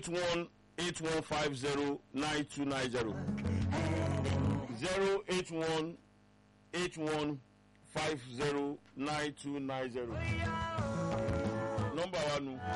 eight one eight one five zero nine two nine zero zero eight one eight one five zero nine two nine zero nọmba wa nu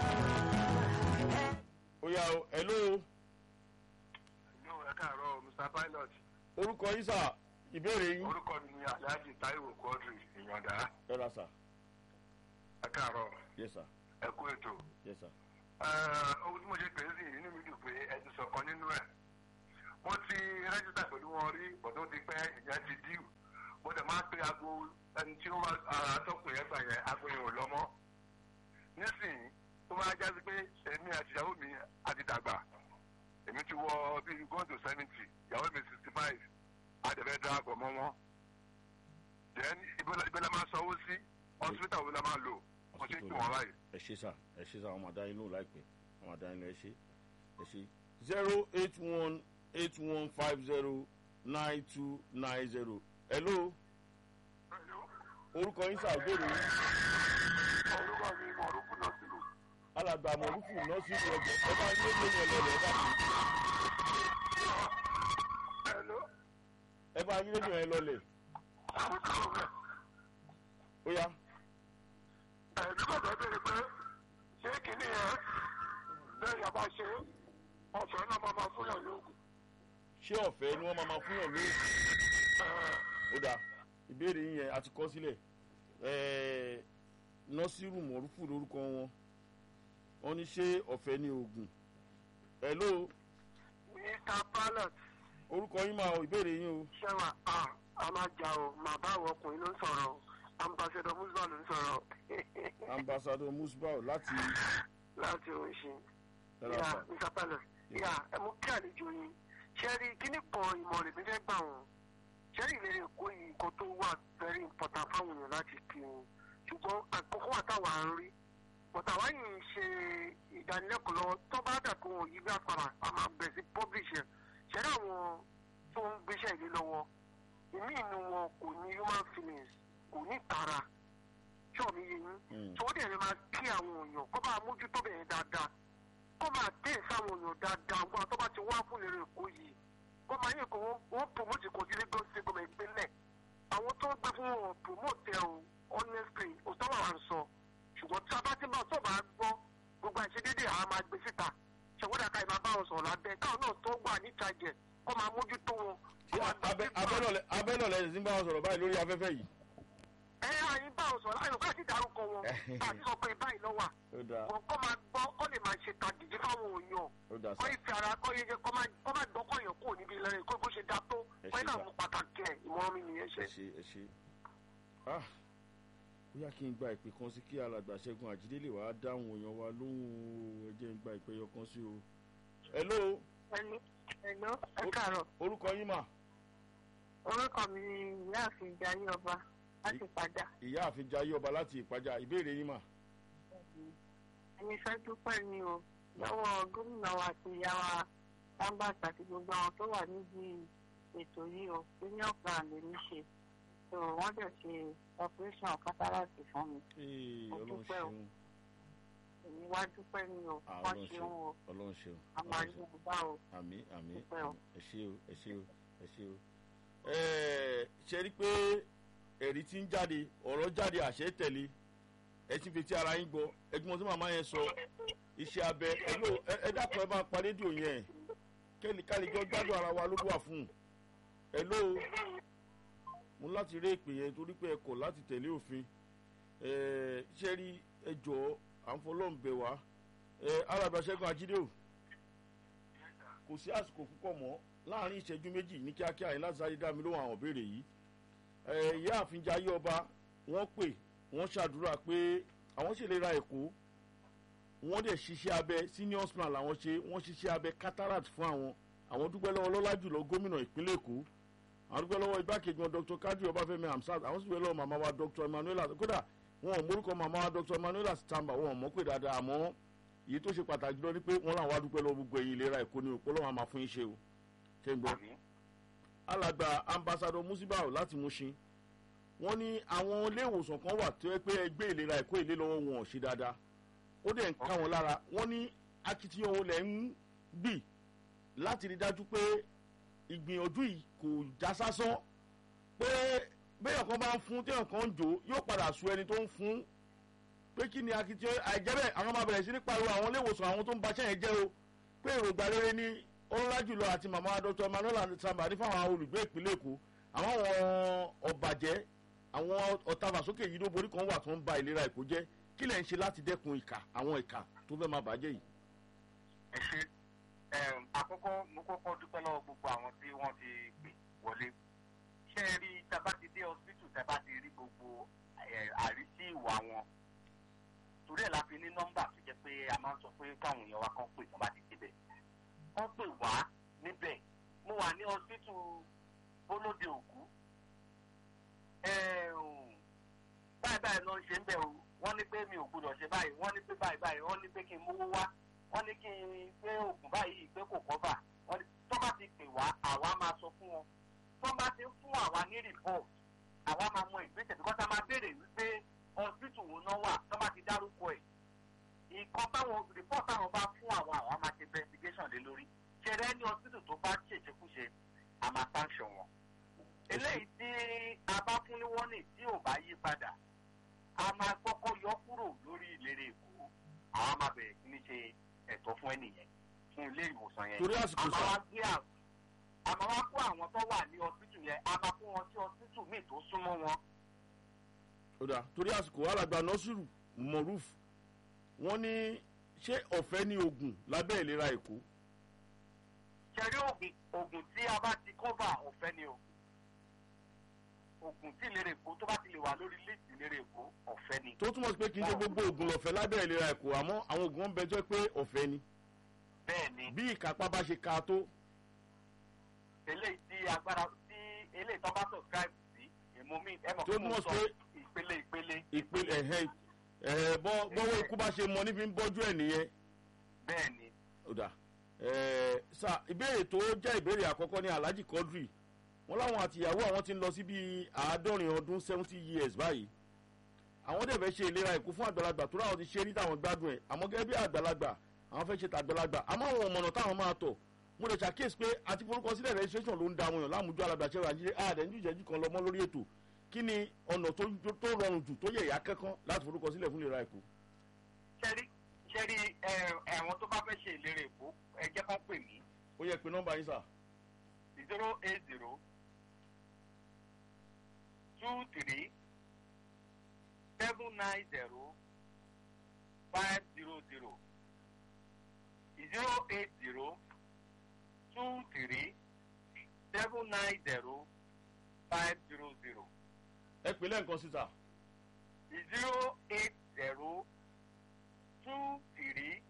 oya o hello yóò ẹ káàárọ̀ mr pilot orúkọ yín sà ìbéèrè yín orúkọ mi ni alhaji taiwo quadri ìyànda ẹ ra sà ẹ káàárọ̀ yes sir ẹ kú ètò yes sir Eh, ohun tí mo ṣe pè é sí inú mi dùn pé ẹ ti sọ̀kan nínú ẹ̀ mo ti rẹ́jísítà pẹ̀lú wọn rí bọ̀dọ̀ ti pẹ́ ìyẹn ti díù mo dẹ̀ máa ń pe aago ẹni tí ó wá ara tọkùn yẹn gbà yẹn aago yẹn ò lọ́mọ́ nísìnyí tó máa jásí pé èmi àti ìyàwó mi àti dàgbà èmi ti wọ bíi going to seventy ìyàwó mi sixty five àdẹ̀fẹ́ darapọ̀ mọ́ wọn then ìbẹ̀lẹ̀ máa sanwó sí hospital wo la máa lò mo ṣe ń tún wọn báyìí. ẹ ṣe sà ẹ ṣe sà àwọn máa dá yín lóhùn láìpẹ́ àwọn máa dá yín lọ ẹ ṣe ẹ ṣe zero eight one eight one five zero nine two nine zero hello orúkọ yín sà ìbéèrè yín orúkọ mi mọ̀rúkú náà sí lù. alàgbà mọ̀rúfù nọ́ọ̀sì ìrọ̀jẹ̀ ẹ bá yín lóyún ẹ lọ́lẹ̀ ẹ bá kú Hello. ẹ bá yín lóyún ẹ lọ́lẹ̀ ó yá ẹ̀mí bàbá bèrè pé ṣé kìíní yẹn bẹ́ẹ̀ yà bá ṣe ọ̀fẹ́ náà máa máa fún yàn lóògùn. ṣé ọ̀fẹ́ ni wọ́n máa máa fún yàn lóyún ó dáa ìbéèrè yín yẹn a ti kọ́ sílẹ̀ ẹ̀ẹ́ nọ́sírù mọ̀rúfù lórúkọ wọn wọ́n ní ṣé ọ̀fẹ́ ní oògùn hello mr pilot orúkọ yín máa ìbéèrè yín o ṣẹ́wà a máa jà o màá bá àwọn ọkùnrin ló ń sọ̀rọ̀ o ambassador musa ló ń sọ̀rọ̀ ambassador musbau láti láti oṣù Hello, yà sir. mr pilot yà ẹ mú kí àlejò yín ṣẹ́rí kíní kan ìmọ̀ rẹ̀ mi fẹ́ gbà wọ́n ṣẹ́rí ìlérí èkó yìí nǹkan tó wà very important fáwọn èèyàn láti kí wọn ṣùgbọ́n àkókò àtàwà ń rí bọ̀tà wá yìí ń ṣe ìdánilẹ́kọ̀ọ́ lọ́wọ́ tó bá dà kó wọn yí bí àpàrà a máa bẹ̀rẹ̀ sí publish ẹ̀ ṣẹ́rí àwọn tó ń gbéṣẹ́ ìlú lọ́wọ́ ìmí inú wọn kò ní human feelings kò ní tara ṣọ́ọ̀mù yẹn yín Mm. tí wọ́n dẹ̀ lè máa kí àwọn èèyàn kó máa mójútó bẹ̀rẹ̀ dáadáa kó máa dé sáwọn èèyàn dáadáa wọn tó bá ti wá fún lérè èkó yìí kó máa yẹ kó wọ́n wọ́n promote kò sí lagos state government ìpínlẹ̀ àwọn tó ń gbé fún wọn promote ẹ̀ o honestly òtọ́ wà wá ń sọ ṣùgbọ́n tí a bá ti bá tó bá gbọ́ gbogbo àìṣedédé àwọn máa gbé síta ṣèwọ́dà ká ìmọ̀ bá wọn sọ̀rọ̀ lábẹ́ káwọn náà tó wà ní ìtajẹ̀ kó máa mójútó wọn. ṣé abẹ́- abẹ́lọ̀lẹ̀ abẹ́lọ̀lẹ̀ ẹ̀ ti ń bá wọn sọ̀rọ̀ báyìí lórí afẹ́fẹ́ yìí ẹ àyín bá wọn sọ̀rọ̀ àyùká sì dárúkọ wọn àti sọ pé báyìí lọ́wọ́ ó dáa wọn kọ́ máa gbọ́ kọ́ lè máa ṣe tàgìdì fáwọn èèyàn ó dáa kọ́ sá ìfẹ́ ara kọ́ yẹ kọ́ máa kọ́ máa gbọ́ kọ́yàn kúrò níbi ìlọrin kó bó ṣe dá tó Ẹ kọ́ ṣé ìlànà sà. mú pàtàkì ẹ̀ ìmọ̀ràn mi nìyẹn ṣe. ẹ ṣe ẹ ṣe ah bóyá kí n gba ìpè kan sí kí alàgbà ṣẹ́gun àjídé lè wá dáhùn èèyàn wa lóhùn o ẹ jẹ́ n gba ìpè yọ kan sí o hello ẹni ẹ̀gbọ́n ẹ káàárọ̀ orúkọ yín mà orúkọ mi ni ìyáàfin jayé ọba láti padà ìyá àfin jayé ọba láti ìpàjà ìbéèrè yín mà ẹni fẹ́ dúpẹ́ ni o lọ́wọ́ gómìnà wa àti ìyá wa lambert àti gbogbo àwọn tó wà níbi ètò yìí o senior plan lè ní ṣe so wọ́n dẹ̀ ṣe operation cataract fún mi Ee, Mo ọlọ́run dúpẹ́ o. ṣeun èmi wá dúpẹ́ ni o Ah, wọ́n ọlọ́run ṣeun ṣeun o ọlọ́run ṣeun a máa ọlọ́run rí ṣeun wọn bá o àmì àmì Dúpẹ́ o. ẹ ṣe o ẹ ṣe o ẹ ṣe o. Ẹ, ṣe rí pé ẹ̀rí ti ń jáde ọ̀rọ̀ jáde àṣẹ tẹ̀lé ẹ ti fi ti ara yín gbọ́ ẹgbẹ́ tí màmá yẹn sọ iṣẹ́ abẹ ẹ ló ẹ- ẹ dákun ẹ bá pa rédíò yẹn kẹ́lí kálíjọ́ gbádùn ara wa ló wà fún un ẹ ló mo láti rí èpè yẹn torí pé ẹ kọ̀ láti tẹ̀lé òfin ẹ ṣe rí ẹ jọ à ń fọlọ́run bẹ̀ wá ẹ arábìá ṣẹ́gun ajídé o kò sí àsìkò púpọ̀ mọ́ láàrin ìṣẹ́jú méjì ní kíákíá yìí láti sáré dá mi lóhùn àwọn ìbéèrè yìí ẹ ìyá àfin jayé ọba wọ́n pè wọ́n ṣàdúrà pé àwọn ṣèlera èkó wọ́n dẹ̀ ṣiṣẹ́ abẹ senior plan làwọn ṣe wọ́n ṣiṣẹ́ abẹ cataract fún àwọn àwọn dúpẹ́ lọ́wọ́ lọ́lá jùlọ gómìnà ìpínlẹ̀ èkó àwọn dúpẹ́ lọ́wọ́ igbákejì wọn dr kadri ọbáfẹ́mi hamsat àwọn sì dúpẹ́ lọ́wọ́ màmá wa dr emmanuela kódà wọn ò mórúkọ màmá wa dr emmanuela stamba wọn ò mọ̀ pé dáadáa àmọ́ èyí tó ṣe pàtàkì lọ ni pé wọn làwọn adúpẹ́ lọ́wọ́ gbogbo ẹ̀yìn ìlera èkó ni òpó lọ́wọ́ àmà fún yín ṣe o ṣe ń gbọ́ alàgbà ambassadọ musibao láti mushin wọn ní àwọn ilé ìwòsàn kan wà tó yẹ pé ẹgbẹ́ ìlera èkó ìlé lọ́wọ́ wọn ò ṣe dáadáa ó dẹ̀ ń ká wọn lára wọn ní akitiyan wo lẹ̀ ń gbì láti rí dájú pé ìgbìyànjú yìí kò já sásán pé béèyàn kan bá ń fún téèyàn kan ń jò yóò padà sú ẹni tó ń fún pé kí ni akitiyan àìjẹ́bẹ̀ àwọn máa bẹ̀rẹ̀ sí ní pariwo àwọn ilé ìwòsàn àwọn tó ń baṣẹ́ yẹn jẹ́ o pé èròǹgbà rere ní ọlọ́lá jùlọ àti màmá dr emmanuel samba ní fáwọn olùgbé ìpínlẹ̀ èkó àwọn ọ̀bàjẹ́ àwọn ọ̀tàfàsókè yìí ló borí kan wà tó ń ba ìlera èkó jẹ́ kí lẹ̀ ń ṣe láti dẹ́kun ìkà àwọn ìkà tó fẹ́ máa bàjẹ́ yìí. ẹ ṣe àkọ́kọ́ mo kọ́kọ́ dúpẹ́ lọ́wọ́ gbogbo àwọn tí wọ́n ti pè wọlé ṣé ẹ rí tábà ti dé hospital tábà ti rí gbogbo àrísí ìwà wọn torí ẹ̀ la fi ní nọ́mbà tó jẹ́ pé a máa ń sọ pé káwọn èèyàn wa kan pè tán bá ti débẹ̀ wọ́n pè wá níbẹ̀ mo wà ní hospital bólóde òkú báyìí báyìí ló ń ṣe ń bẹ̀ o wọ́n ní pé mi ò gbọdọ̀ ṣe báyìí wọ́n ní pé báyìí báyìí wọ́n ní pé kí n mówó wá wọ́n ní kí n gbé oògùn báyìí pé kò kọ́bà wọ́n ní tó bá ti pè wá àwa máa sọ fún wọn tó bá ti ń fún àwa ní report àwa máa mọ ìgbésẹ̀ bí kọ́sá máa béèrè wípé hospital wo náà wà tó bá ti dárúkọ ẹ̀ nǹkan táwọn report táwọn bá fún àwọn àwa máa ṣe investigation lé lórí ṣẹlẹ̀ ní hospital tó bá ṣèṣekúṣe a máa sanction wọn eléyìí tí a bá fún ní warning tí ò bá yí padà a máa kọ́kọ́ yọ kúrò lórí ìlérè èkó àwa máa bẹ̀rẹ̀ sí ní ṣe ẹ̀tọ́ fún ẹnìyẹn fún ilé ìwòsàn yẹn torí àsìkò sá a máa wá kó àwọn tó wà ní hospital yẹn a máa kó wọn sí hospital míì tó súnmọ́ wọn. ó dà torí àsìkò alàgbà nọ́sùrù mọ̀rúf wọ́n ní ṣé ọ̀fẹ́ ní oògùn lábẹ́ ìlera èkó. ṣẹ̀rí oògùn oògùn tí a bá ti kọ́bà ọ̀fẹ́ ni o oògùn tí ìlera èkó tó bá ti lè wà lórí líìsì ìlera èkó ọ̀fẹ́ ni. tó túmọ̀ sí pé kì í ṣe gbogbo oògùn lọ̀fẹ́ lábẹ́ ìlera èkó àmọ́ àwọn oògùn ń bẹjọ́ pé ọ̀fẹ́ ni. bẹ́ẹ̀ ni bí ìkápá bá ṣe ka tó. eléyìí tí agbára tí eléyìí tó bá subscribe sí èmo mi ẹ mọ̀ tó pé mo túmọ̀ sọ sí pé ìpele ìpele ìpele ẹ̀hẹ́ ẹ̀ bọ́ bọ́wọ́ ikú bá ṣe mọ níbi ń bọ́jú ẹ̀ nìyẹn. bẹ́ẹ̀ ni ó dà ẹ̀ sà ìbéèrè tó jẹ́ ìbéèrè àkọ́kọ́ ní alhaji quadri wọn láwọn àtìyàwó àwọn ti ń lọ sí bíi àádọ́rin ọdún seventy years báyìí àwọn dẹ̀ fẹ́ ṣe ìlera ìkú fún àgbàlagbà tó ráwọn ti ṣe rí táwọn gbádùn ẹ̀ àmọ́ gẹ́gẹ́ bí àgbàlagbà àwọn fẹ́ ṣe tàgbàlagbà àmọ́ àwọn ọmọnà táwọn máa tọ̀ mo lè ṣàkíyèsí pé àti forúkọ sílẹ̀ registration ló ń da àwọn èèyàn láwùjọ alàgbàṣẹ́ wa jíjẹ́ ààrẹ ní ìjẹ́jú kan lọ́mọ lórí ètò kí ni ọ̀nà tó tó rọrùn jù tó yẹ ìyá kẹ́kọ́ láti forúkọ sílẹ̀ fún ìlera ìkú. ṣẹ́rí ṣẹ́rí ẹ̀wọ̀n tó bá fẹ́ ṣe ìlera èkó ẹ jẹ́ kán pè mí ó yẹ pé nọ́mbà yín sà zero eight zero two three seven nine zero five zero zero zero eight zero two three seven nine zero five zero zero ẹ pè lẹ́ǹkan síta zero eight zero two three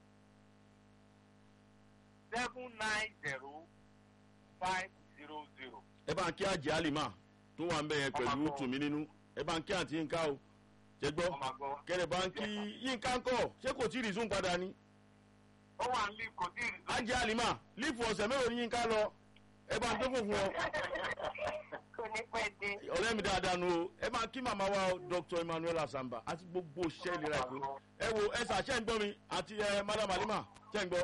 seven nine zero five zero zero. ẹ bá ń kí àjẹ́ àlìmá tó wà ń bẹ̀ yẹn pẹ̀lú tùmí nínú ẹ bá ń kí àǹtí yínká o ṣe gbọ́ ọmọ àgọ́. kẹrẹ bá ń kí yínká ń kọ̀ ṣé kò tí ì rìsún padà ni ó wà ní kò tí ì rí. àjẹ́ àlìmá lífù ọ̀sẹ̀ mélòó ni yínká lọ ẹ bá ń dókò fún ọ kò ní pẹ́ dé. ọ̀rẹ́ mi dáadáa nu o ẹ bá ń kí màmá wa o, dr emmanuel asamba àti gbogbo òṣìṣẹ́ ìlera ìpè ẹ wo ẹ sà ṣẹ́ ń gbọ́ mi àti ẹ madam alima ṣẹ́ ń gbọ́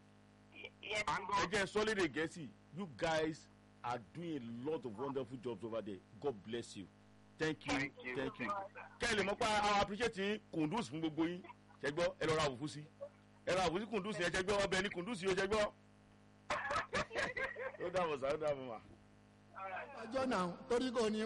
ẹ jẹ́ sọ́lédè gẹ̀ẹ́sì you guys are doing a lot of wonderful jobs over there god bless you thank you Thank you. thank you kẹ́ ẹ lè mọ̀ pé àwọn appreciate yín kùndùs fún gbogbo yín ṣẹ́ gbọ́ ẹ lọ ra àwòfú sí ẹ ra àwòfú sí kùndùs yẹn ṣẹ́ gbọ́ ọbẹ̀ ní kùndùs yìí ó ṣẹ́ gbọ́ ó dàbọ̀ sá ó dàbọ̀ mà. ọjọ́ náà torí kò ní